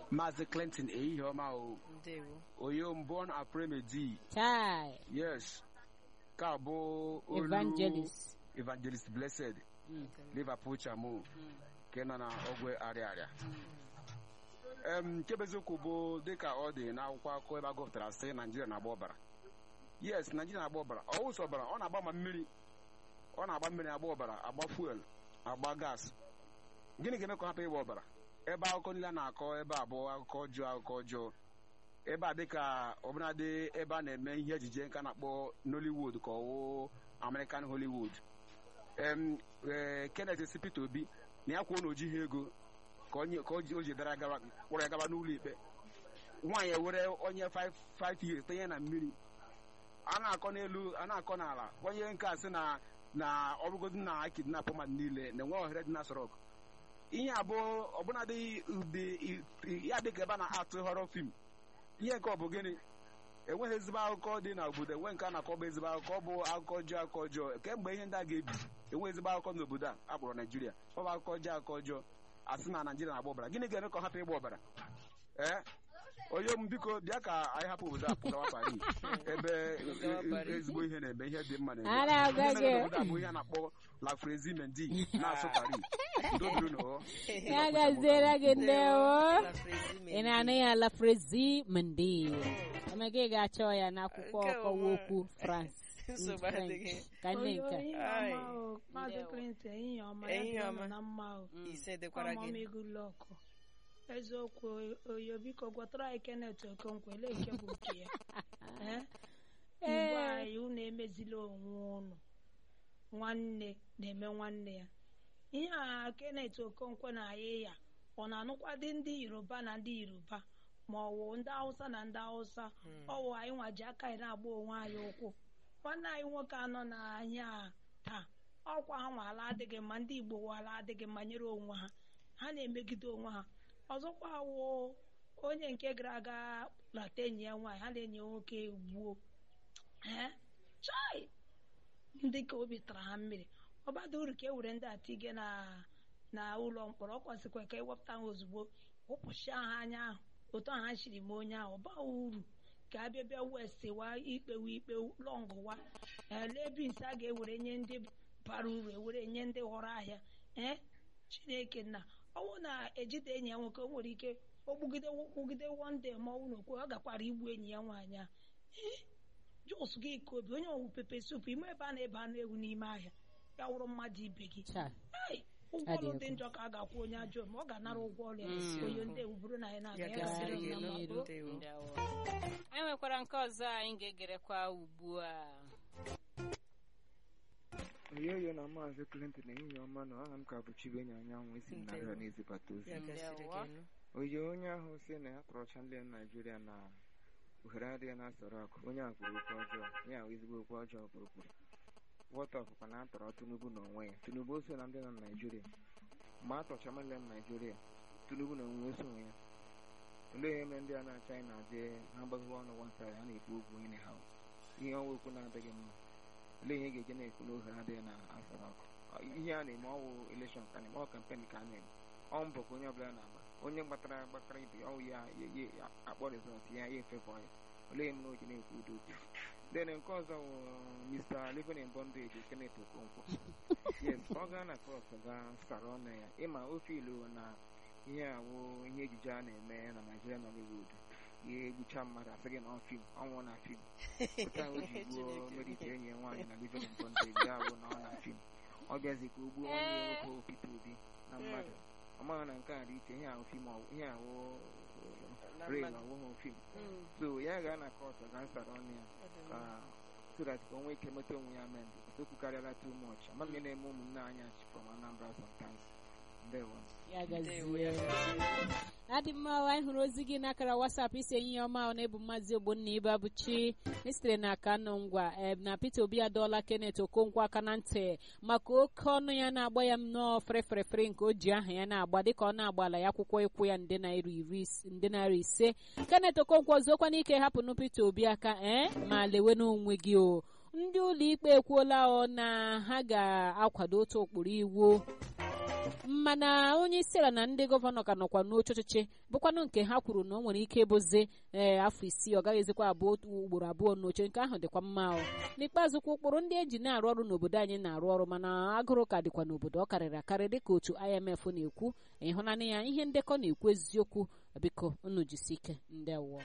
Maazị Clinton ehihie ọma o ndewo Oyom born Apremedi chai yes ka bụ olu evangelist Evangelist Blessed Mm. Liverpool Chamo nke nọ na ogwe arịa arịa em nke bụ eziokwu bụ dịka ọ dị n'akwụkwọ akụkọ ebe a gụpụtara sị Naijiria na-agba ọbara yes Naijiria na-agba ọbara ọ wụsọ ọbara ọ na-agba ma mmiri ọ na-agba mmiri agba ọbara agba fuel agba gas gịnị ga-eme ka ọ hapụ ịgba ọbara ebe akụkọ niile a na-akọ ebe a bụ akụkọ ọjọọ akụkọ ọjọọ ebe a dịka ọbụladị ebe a na-eme ihe ejije nke a na-akpọ Nollywood ka ọwụ American Hollywood em ee Kenneth si Peter Obi na ya kwuo na o jighị ego ka onye ka o ji o ji dara gaba kpọrọ ya gaba n'ụlọ ikpe nwaanyị ewere onye 5 5 years tenye na mmiri a na-akọ n'elu a na-akọ n'ala onye nke a sị na na ọrụgodu na akidnap mmadụ niile na-enwe ohere dị na Aso ihe abụọ ọbụnadị ụdị ya dịka ebe a na-atụ họrọ fim ihe nke ọ bụ gịnị enweghị ezigbo akụkọ dị na obodo enwe nke a na-akọ bụ ezigbo akụkọ ọ bụ akụkọ ọjọọ akụkọ ọjọọ kemgbe ihe ndị a ga-ebi enwe ezigbo akụkọ n'obodo a akpọrọ Naijiria ọ bụ akụkọ ọjọọ akụkọ ọjọọ asị na Naijiria na-agba ọbara gịnị ga-eme ka ọ hapụ ịgba ọbara ee onye m biko bịa ka anyị hapụ obodo a pụgawa Paris ebe Gawa Paris. ezigbo ihe na-eme ihe dị mma na-eme A na-agwa Ihe mere gị. n'obodo a bụ ihe a na-akpọ La Fraisie Mendy na-asụ Paris udo dịrị n'ụwa. ya gaziere gị ndewo La Fraisie ị na-anụ ya la frezi mende emeka ị ga-achọ ya n'akwụkwọ Nke ọkọwa ọma. okwu France Nsogbu French. adịghị. ka nne nke ehihie Ai. ọma o maazị Ndewo. Clinton ehihie ọma Ehihie ya ọma. dịrị na mma o ise dịkwara gị ọmamigu lọkụ eziokwu oyo biko gwatara anyị Kenneth Okonkwo ele nke bụ nke ya Eh? Igbo anyị unu emezila onwe unu nwanne na-eme nwanne ya ihe a Kenneth Okonkwo na-ayị ya ọ na-anụkwadị ndị Yoruba na ndị Yoruba ma ọ wụ ndị Hausa na ndị Hausa ọ wụ anyị nwa ji aka anyị na-agba onwe anyị ụkwụ nwanne anyị nwoke anọ n'ahịa a taa ọkwa ha nwa ala adịghị mma ndị Igbo nwe ala adịghị mma nyere onwe ha ha na-emegide onwe ha ọzọkwa wụ onye nke gara aga lata enyi ya nwaanyị ha na-enyi ya nwoke gbuo ee chai ndị ka obi tara ha mmiri ọ bada uru ka e were ndị atige na na ụlọ mkpọrọ ọ kwasịkwa ka ewepụta ha ozugbo wụpụchia ha anya ahụ otu ahụ ha chiri ma onye ahụ ọ baghị uru ka a bịa bịa westiwa ikpewa ikpe lọngụwa elee bins a ga-ewere nye ndị bara uru ewere nye ndị ghọrọ ahịa ee chineke nna ọnwụ na-ejide enyi ya nwoke o nwere ike ogbugide kwugide wonde ma ọnwụ na okwe ọ gakwara igbu enyi ya nwaanyị a ee jos gị ka obi onye ọwụ pepe sup ime ebe a na-ebe anụ ewu n'ime ahịa ya wụrụ mmadụ ibe gị Cha. Ei, ụgwọ ọrụ Adị dị egwu. njọ ka a ga-akwụ onye ajọ ma ọ ga-anara ụgwọ ọrụ ya Mm. onye ndị ewu bụrụ na anyị na-aga ya ya gasịrị gasịrị gị na elu mma. ndewo Ndewo. anyị nwekwara nke ọzọ anyị ga-egerekwa ugbu a oyoyo na maazị Clinton ehihie ọma na aha m ka bụ Chibenye anyanwụ esi m narịọ na-ezibata ozi ya gasịrị gị elu oyi onye ahụ si na ya tọrọcha ndị Naijiria na ohere adịghị na Aso Rock onye a kwuru okwu ọjọọ ya ahụ ezigbo okwu ọjọọ kwuru kwuru wọtọpụkwa na atọrọ Tinubu n'onwe ya Tinubu o so na ndị nọ na Naijiria mgbe a tọcha ndị nọ Naijiria Tinubu na onwe so ya olee ihe mere ndị a na-acha anyị na-adị ha gbaghiwe ọnụ nwata ya na-ekwu okwu onye ha ihe ọnwa okwu na-adịghị mma olee ihe ga-eje na-ekwu n'oge adịghị na Aso Rock ihe a na-eme ọwụ elekshọn ka na-eme ọ kampen ka a na-eme ọ mbọ ka onye ọbụla na-agba onye gbatara gbatara ibe ya ọwụ ya ya- ya ya akpọ rizọt ya ya efebọ ya olee m na o ji na-ekwu udo okwu then nke ọzọ wụ Mr. Living in Bondage Kenneth Okonkwo yes ka ọ gaa na kọt gaa sara ọnụ ya ịma ofe ilu na ihe awụ ihe ejije a na-eme na Nigeria Nollywood ihe egbucha mmadụ asị gị na ọ fim ọnwụ na fim otu ahụ o ji gbuo Chineke. merite enyi ya nwaanyị na Living in Bondage ya wụ na ọ na fim ọ bịazi ka o gbuo nwanne ya nwoke Peter Obi na mmadụ ọ maghị na nke a dị iche ihe ahụ fim ọwụ- ihe awụ Na real mmadụ. ọwụghị fim Mm. so ya gaa na kọt gaa sara ọnụ ya ka so that ka o nwee ike meta onwe ya mend okwukarịala too much ama m ihe na-eme ụmụnne anyị achị from Anambra sometimes ndewo ya Ndewo, ya gazie gasịrị. adị mma anyị hụrụ ozi gị n'akara wasap isi enyi ya ọma ọ na-ebu maazị ogbonna ibe abụchi esitere na aka nọ ngwa em, na peter obi adọọla kenneth okonkwo aka na ntị maka oke ọnụ ya na-agba ya nnọọ ferefere nke o ji aha ya na-agba dịka ọ na-agbala ya akwụkwọ ịkwụ ya nde naira iri is- nde naira ise kenneth okonkwo zuokwa n'ike hapụnụ peter obi aka ee ma lewe n'onwe gị o ndị ụlọ ikpe ekwuola ọ na ha ga-akwado otu ụkpụrụ iwu mana onye isi ala na ndị gọvanọ ka nọkwa n'oche ọchịchị bụkwanụ nke ha kwuru na o nwere ike ịbụzi ee afọ isii ọ gaghịzikwa abụọ otu ugboro abụọ n'oche nke ahụ dịkwa mma o n'ikpeazụ kwa ụkpụrụ ndị eji na-arụ ọrụ n'obodo anyị na-arụ ọrụ mana agụrụ ka dịkwa n'obodo ọ karịrị akarị dịka otu IMF na-ekwu ịhụnanya ya ihe ndekọ na-ekwu eziokwu biko unu jisi ike ndewo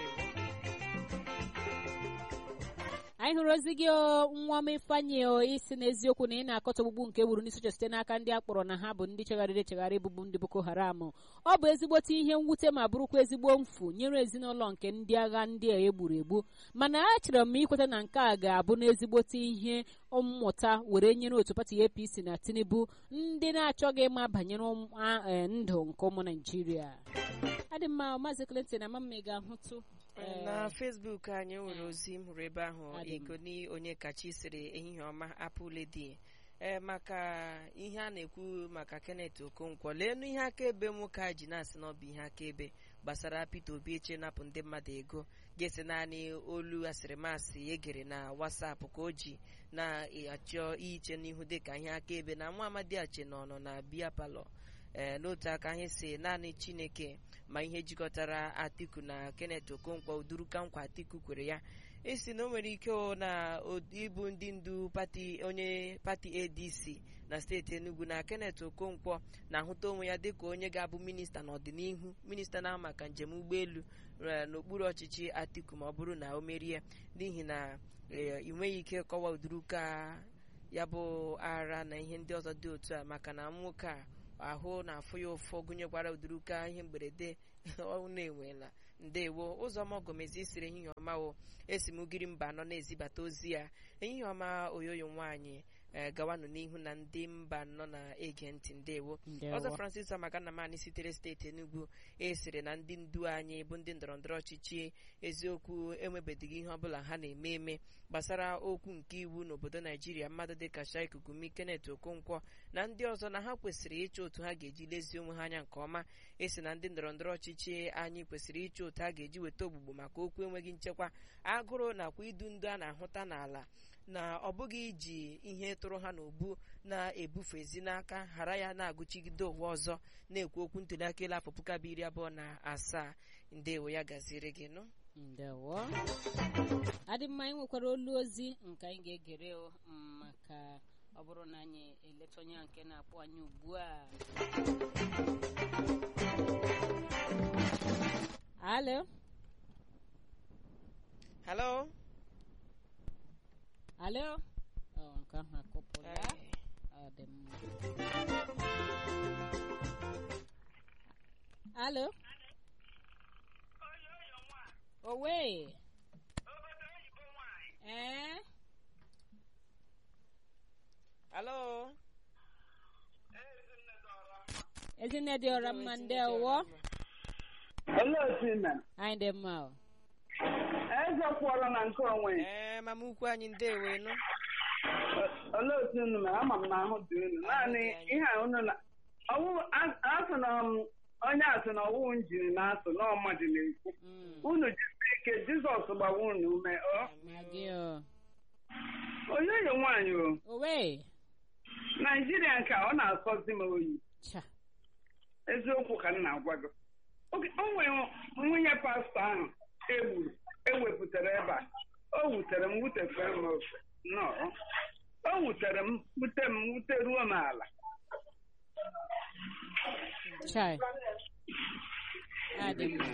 anyị hụrụ ozi gị o, nwa m ifeanyị o isi n'eziokwu na ị na-akọta ogbugbu nke gburu n'isi uche site n'aka ndị a kpọrọ na ha bụ ndị chegharịrị echegharị bụbu ndị boko haram ọ bụ ezigbote ihe mwute ma bụrụkwa ezigbo mfu nyere ezinụlọ nke ndị agha ndị a egburu egbu mana achọrọ m ikweta na nke a ga-abụ n'ezigbote ihe mmụta were nyere otu pati apc na tinubu ndị na-achọghị ịma banyere ụm- a- eh, ndụ nke ụmụ naijiria adị mma maazị clinton ama m ị ga-ahụtụ eh, na facebook anyị nwere ozi m hụrụ ebe ahụ Adị m. egoni onye kachi sịrị ehihie ọma apụledi ee maka ihe a na-ekwu maka kenneth okonkwo leenụ ihe akaebe nwoke a ji na-asị na ọ bụ ihe akaebe gbasara peter obi eche napụ ndị mmadụ ego ga-esi naanị olu asịrịmasị egere na wasapụ ka o ji na-achọ iche n'ihu dịka ihe akaebe na nwa amadi ache nọ nọ na biya palọ ee n'otu aka anyị si naanị chineke ma ihe jikọtara atiku na kenneth okonkwo uduruka nkwa atiku kwere ya esi na o nwere ike o na o- ịbụ ndị ndu pati onye pati adc na steeti enugu na kenneth okonkwo na-ahụta onwe ya dịka onye ga-abụ minista n'ọdịnihu minista na maka njem ụgbọelu eh, n'okpuru ọchịchị atiku ma ọ bụrụ na o merie n'ihi na eh, ị nweghị ike kọwa uduruka ya bụ ara na ihe ndị ọzọ dị otu a maka na nwoke a ahụ na-afụ ya ụfụ gụnyekwara uduruka ihe mberede ọ na-enwela ndewo ụzọma ọgọmezi siri ehihie ọma o esi m ugiri mba anọ na-ezibata ozi ya ehihie ọma oyoyo nwaanyị eh, gawanụ n'ihu na ndị mba anọ na-ege ntị ndewo ndewo. ọzọ francis amaganamani sitere steeti enugu esiri na ndị ndu anyị bụ ndị ndọrọndọrọ ọchịchị eziokwu enwebedịghị ihe ọbụla ha na-eme eme gbasara okwu nke iwu n'obodo naijiria mmadụ dịka Shaik Gumi Kenneth Okonkwo na ndị ọzọ na ha kwesịrị ịchọ otu ha ga-eji lezie onwe ha anya nke ọma esi na ndị ndọrọndọrọ ọchịchị anyị kwesịrị ịchọ otu ha ga-eji weta ogbugbo maka okwu enweghị nchekwa agụrụ nakwa idu ndu a na-ahụta n'ala na ọ bụghị iji ihe tụrụ ha n'obu na-ebufezi n'aka ghara ya na-agụchigide ụwa ọzọ na-ekwu okwu ntụliaka elu afọ puku abụọ iri abụọ na asaa ndewo ya gaziere gị nụ ndewo adị mma anyị nwekwara olu ozi nke anyị ga-egere o, mm, maka ọ bụrụ na anyị eleta onye a nke na-akpọ anyị ugbu a alo halo alo ọ nke ahụ akụpụla Eh, ọ dị mma alo owe ee halo ezinne dị ọra mma ndewo Olee otu ị mere? anyị dị mma o Eze kwụọrọ na nke onwe ya. ee mama ukwu anyị ndewo nụ O- Olee otu unu mere? Ama m na ahụ dị unu. Naanị ihe a unu na ọwụ a- asụ na m- onye asị na ọwụ njiri na-asụ na ọmadị na-ekwu. Mm, Unu jisi ike Jizọs gbawa unu ume. Ọ ma gị o oyoyo nwaanyị o. owe Naijiria nke a ọ na-asọzi m oyi. cha Eziokwu ka m na-agwa gị. Oge- O nwere nwunye pastọ ahụ egburu ewepụtara ebe a. O wutere m wutefee m ofe. Nnọọ. O wutere m wute m wute ruo m ala. chai adị mma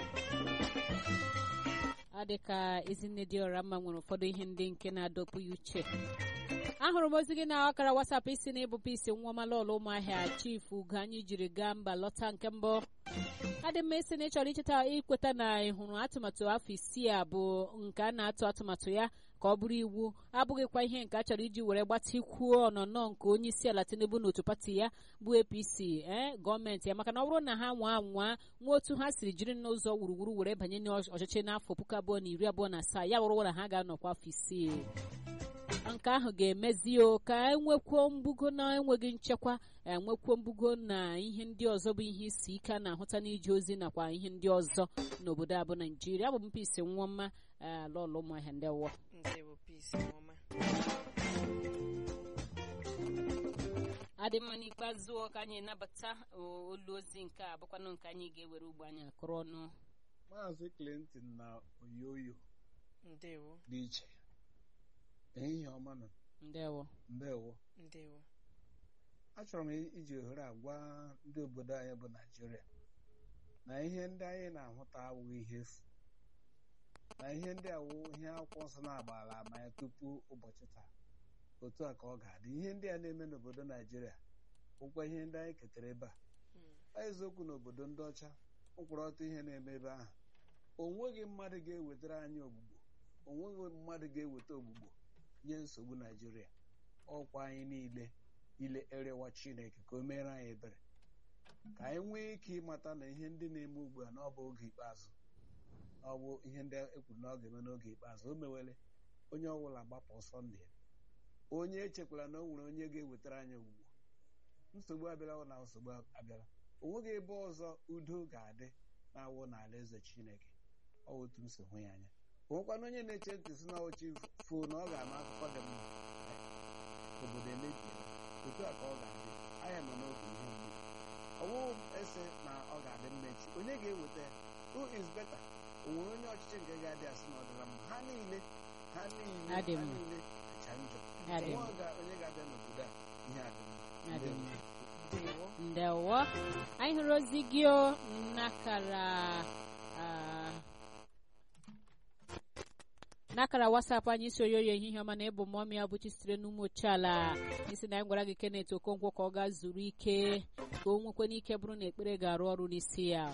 ọ dị ka ezinne dị ọra mma nwere ụfọdụ ihe ndị nke na-adọpụ ya uche ahụrụ m ozi gị na ọkara wasapụ isi na ịbụpụ isi nwa ọmalọla ụmụahịa chifu ugo anyị jiri gaa mba lọta nke mbụ adị mma isi na ị chọrọ icheta ikweta na ị hụrụ atụmatụ afọ isii a bụ nke a na-atụ atụmatụ ya ka ọ bụrụ iwu abụghịkwa ihe nke a chọrọ iji were gbatikwuo ọnọnọ nke onye isi ala tinubu n'otu pati ya bụ apc ee gọọmenti ya maka na ọ bụrụ na ha nwa anwa nwa otu ha siri jiri n'ụzọ wuruwuru were banye n'ọchịchị n'afọ puku abụọ na iri abụọ na asaa ya wụrụ na ha ga-anọkwa afọ isii nke ahụ ga-emezi o ka enwekwuo mbugo na enweghị nchekwa enwekwuo mbugo na ihe ndị ọzọ bụ ihe isi ike a na-ahụta n'ije ozi nakwa ihe ndị ọzọ n'obodo a bụ naijiria abụ m mpisi nwa mma ala ọlụ ụmụahịa ndị wọ ndewo peace ọma adịmma n'ikpeazụ ka anyị nabata olu ozi nke a bụkwanụ nke anyị ga-ewere ugbo anyị akụrụ ọnụ maazị clinton na oyoyo ndewo dị iche ehihie ọma nọ ndewo ndewo ndewo achọrọ m iji ohere a gwa ndị obodo anyị bụ naijiria na ihe ndị anyị na-ahụta awụghị ihe efu na ihe ndị awụ ihe akwụkwọ nsọ na-agbala ama ya tupu ụbọchị taa otu a ka ọ ga-adị ihe ndị a na-eme n'obodo naijiria bụkwa ihe ndị anyị ketara ebe a ọ eziokwu na obodo ndị ọcha mkpụrụ ọtụ ihe na-eme ebe ahụ o nweghị mmadụ ga-ewetara anyị ogbugbo o nweghị mmadụ ga-eweta ogbugbo nye nsogbu naijiria ọkwa anyị niile ile erewa chineke ka o meere anyị ebere ka anyị nwee ike ịmata na ihe ndị na-eme ugbu a na ọ bụ oge ikpeazụ na ọ bụ ihe ndị ekwuru na ọ ga-eme n'oge ikpeazụ o mewele onye ọbụla gbapụ ọsọ ndụ ya onye echekwara na o nwere onye ga-ewetara anyị ogbugbo nsogbu abịala na nsogbu abịala o nweghị ebe ọzọ udo ga-adị na-awụ n'ala eze chineke ọ bụ otu m si hụ ya anya o nwekwana onye na-eche ntị si na ochi fuo na ọ ga-ama akụkọ dị mma obodo emebiela otu a ka ọ ga-adị anya nọ n'oge ihe mgbe ọwụụ ese na ọ ga-adị mma echi onye ga-eweta ya who is better o nwere onye ọchịchị nke ga-adị asị na ọ dịla mma ha niile ha niile ha Adị mma. niile kacha njọ Adị Nwa mma. ga- onye ga-abịa n'obodo a ihe adị mma Adị mma. ndewo ndewo anyị hụrụ ozi gị o n'akara ah, n'akara wasapụ anyị isi oyoyo ehihie ọma na ịbụ mmụọ ya bụchi sitere n'ụmụ ochiala isi na anyị gwara gị kenet okonkwo ka ọ gaa zuru ike ka o nwekwe n'ike bụrụ na ekpere ga-arụ ọrụ n'isi ya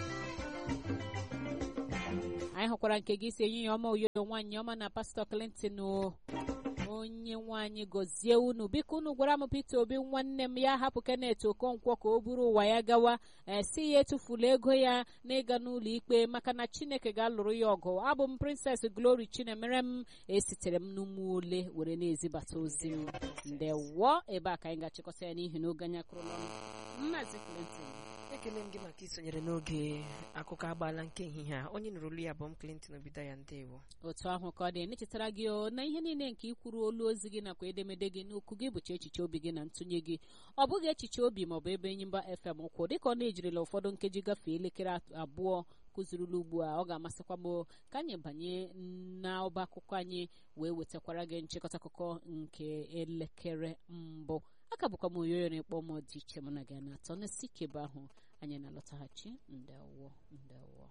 anyị hụkwara nke gị si ehihie ọma oyoyo nwaanyị ọma na pastọ clinton o onye nwaanyị gọzie unu biko unu gwara m Peter Obi nwanne m ya hapụ Kenneth Okonkwo ka o buru ụwa ya gawa ee si ya etufula ego ya n'ịga n'ụlọ ikpe maka na Chineke ga-alụrụ ya ọgụ abụ m Princess Glory Chinemere m esitere m n'ụmụ ole were na-ezibata ozi m ndewo ebe a ka anyị ga-achịkọta ya n'ihi na oge anyị akụrụla ọnụ Maazị Clinton ekele m gị maka isonyere n'oge akụkọ agbaala nke ehihie a onye nụrụ olu ya bụ m Clinton Obidaya ndewo otu ahụ ka ọ dị nechetara gị o na ihe niile nke ikwuru olu ozi gị nakwa edemede gị n'okwu gị bụcha echiche obi gị na ntụnye gị ọ bụghị echiche obi maọbụ ebe Enyimba FM kwụ dịka ọ na-ejirila ụfọdụ nkeji gafee elekere at- abụọ kụzirila ugbu a ọ ga-amasịkwa m ka anyị banye n'ọba akụkọ anyị wee wetakwara gị nchịkọta akụkọ nke elekere mbụ aka bụkwa m oyoyo na-ekpọ m dị iche mụ na gị na-atọ n'isi kebe ahụ anyị na-alọtaghachi ndewo ndewo